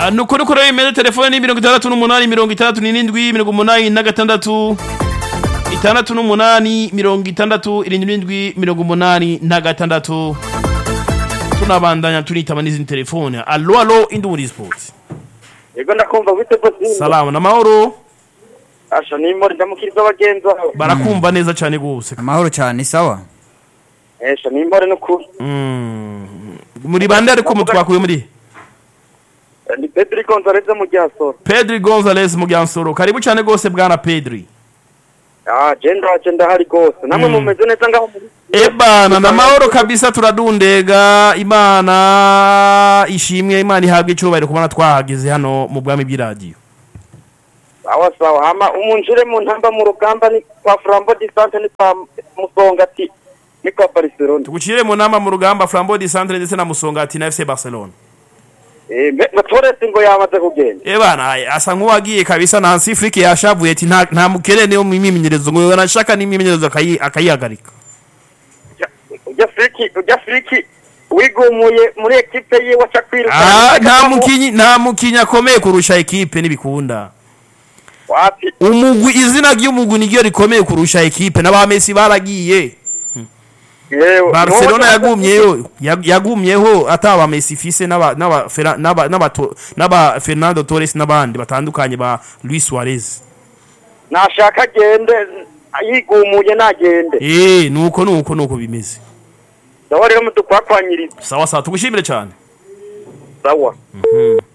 Ah, nuko nuko rero imeze telefone ni mirongo itandatu n'umunani mirongo itandatu n'irindwi mirongo umunani na gatandatu itandatu n'umunani mirongo itandatu irindwi n'indwi mirongo umunani na gatandatu tunabandanya tunitaba n'izindi telefone alo alo induri sports yego ndakumva wite bose salamu n'amahoro asha nimori ndamukiriza abagenzi aho barakumva neza cyane gose amahoro cyane sawa esha nimori n'ukuri Mm. muri bande ariko mutwakuye muri ni Pedri Gonzalez mu Gyasoro pedri gonzales mugyansoro karibu cyane gose bwana pedri ah je ndaje ndahari gose namwe Mm. mumeze neza ngaho muri ebana na mahoro kabisa turadundega imana ishimwe imana ihabwa icyubahiro kubona twahageze hano mu bwami bw'iradiyo sawa sawa hama umunjire mu ntamba mu rugamba ni kwa Flambeau distance ni kwa Musongati ni kwa Barcelona tugucire mu nama mu rugamba flambeau de centre ndetse na musongati na fc barcelona eh me- me Torres ngo yamaze kugenda ebana asa nk'uwagiye kabisa na hansi frike yashavuye ati nta nta mukerene wo mu myimenyerezo ngo anashaka n'imyimenyerezo akayi- akayihagarika ujya friki ujya friki wigumuye muri equipe yiwe aca kwiruka Ah, nta mukinyi nta mukinyi akomeye kurusha ekipe n'ibikunda wapi umugwi izina ry'umugwi niryo rikomeye kurusha ekipe n'abamesi baragiye yewe Barcelona Nuwo- yagumyeyo yag- yagumyeho ataba Messi fise n'aba n'aba Ferra- n'aba n'aba To- n'aba Fernando Torres n'abandi batandukanye ba Luis Suarez nashaka agende yigumuye nagende eh nuko nuko nuko bimeze ndaho rero mudukwakwanyiriza sawa sawa tugushimire cyane sawa Mhm.